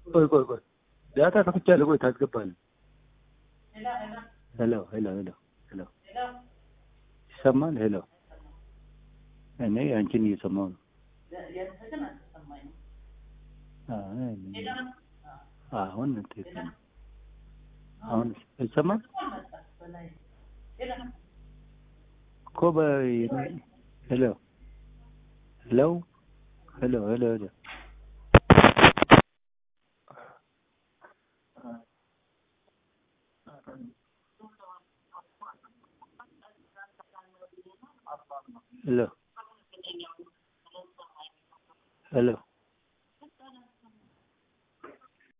ቆይ ቆይ ቆይ ዳታ ከፍቻለሁ። ቆይ ታስገባለህ። ሄሎ ሄሎ ሄሎ ሄሎ ይሰማል? ሄሎ እኔ አንቺን እየሰማሁ ነው። አይ፣ አሁን ትክክል ነው። አሁን ይሰማል እኮ በይ ሄሎ ሄሎ ሄሎ ሄሎ ሄሎ ሄሎ ሄሎ